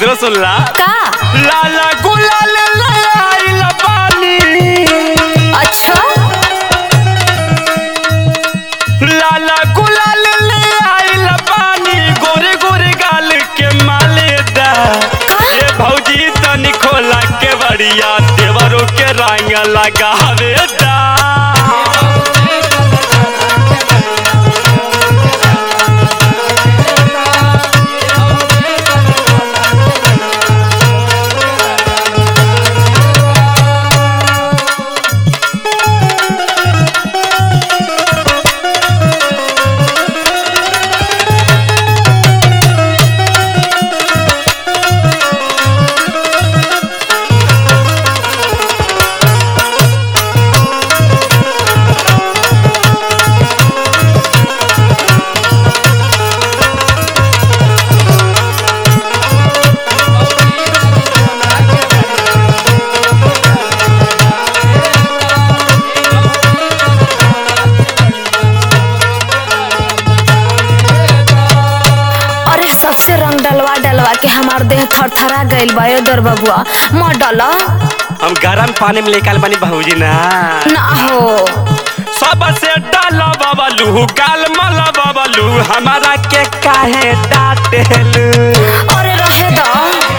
दूसरा सुनला का लाला गुलाल लाइल बानी अच्छा लाला गुलाल ले आइल बानी गोरे गोरे गाल के मालेदा ए भौजी तनी खोला के बड़िया देवरों के रंग लगावे दा अरे सबसे रंग डलवा डलवा के हमार देह थरथरा गइल बा ए दर बबुआ मत डाला हम गरम पानी में लेकर बानी भौजी ना ना हो सबसे डाला बबलू गाल मला बबलू हमारा के काहे डांटेलू अरे रहे दा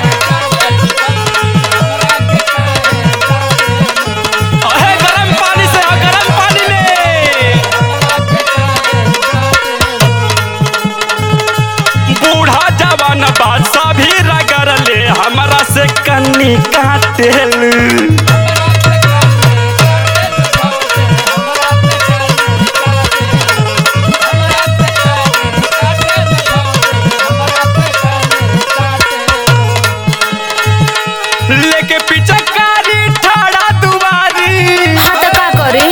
अहे गरम पानी से आ, गरम पानी में बूढ़ा जवान बादशाह भी रगड़ ले हमारा से कन्नी काटेलू लेके पीछे कारी ठाड़ा दुआरी हाँ तो का करी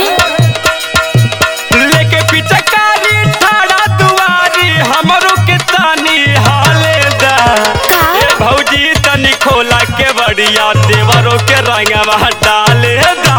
लेके पीछे कारी ठाड़ा दुआरी हमरो के तानी हाले दा का? ए भौजी तनी खोला के बढ़िया देवरों के रंगवा डाले दा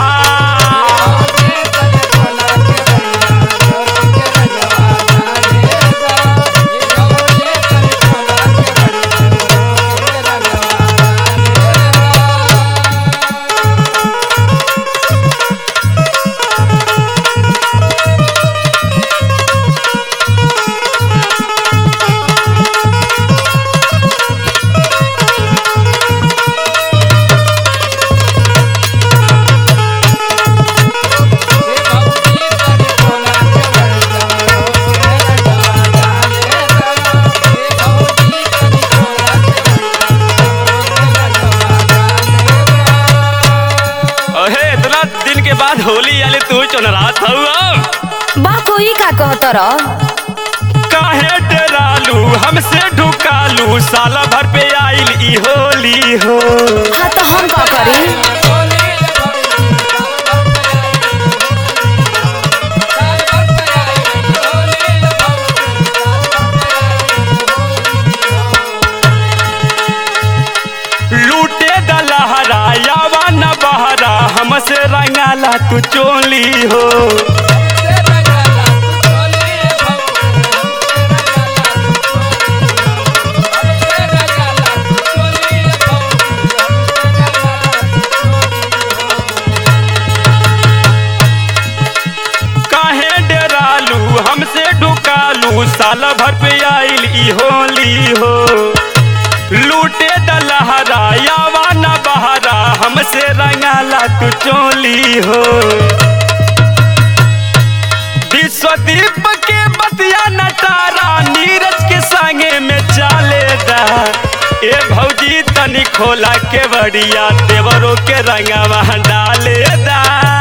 अहे इतना दिन के बाद होली आले तू चुनरात हऊ बा कोई का कहत रह काहे डरालू हमसे ढुकालू साला भर पे आइल ई होली हो हाँ तो हम का करी लूटे दलहरा यावा न बहरा हमसे रंगाला तू चोली हो काहे डरालू हमसे ढुकालू साला भर पे आइल ई होली हो लूटे दलहरा यावा न बहरा हमसे रंगाला तू चोली हो विश्वदीप के बतिया नटारा नीरज के संगे में चाले दा ए भौजी तनी खोला के बढ़िया देवरों के रंगवा डाले दा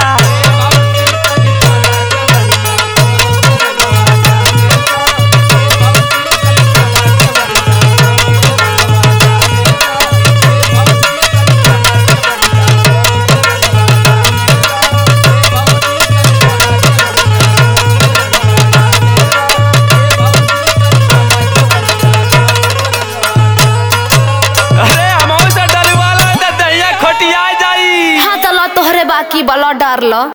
अरे हमहू से डलवाला त दहिया खोटिया जाई हाँ तो ला तोहरे बाकी बला डार ला